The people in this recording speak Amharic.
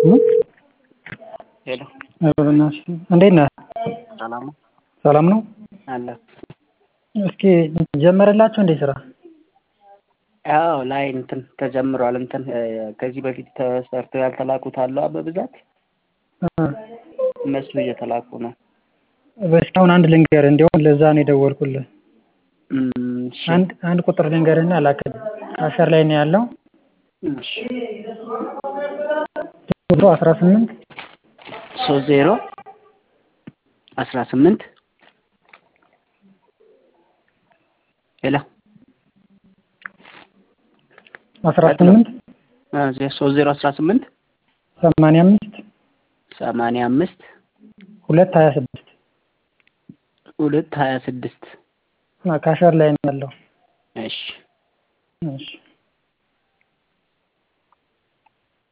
ሄሎ እንዴት ነህ? ሰላም ነው ሰላም ነው? አለ እስኪ ጀመረላችሁ እንዴ ስራ? ያው ላይ እንትን ተጀምሯል። እንትን ከዚህ በፊት ተሰርተው ያልተላኩት አሉ በብዛት እነሱ እየተላኩ ነው። እስካሁን አንድ ልንገርህ፣ እንዲያውም ለዛ ነው የደወልኩልህ። እም፣ እሺ፣ አንድ አንድ ቁጥር ልንገርህና ላክልህ። አሸር ላይ ነው ያለው እሺ። ቁጥሩ አስራ ስምንት ሶስት ዜሮ አስራ ስምንት ሄሎ አስራ ስምንት ሶስት ዜሮ አስራ ስምንት ሰማንያ አምስት ሰማንያ አምስት ሁለት ሀያ ስድስት ሁለት ሀያ ስድስት ከአሸር ላይ ነው ያለው። እሺ እሺ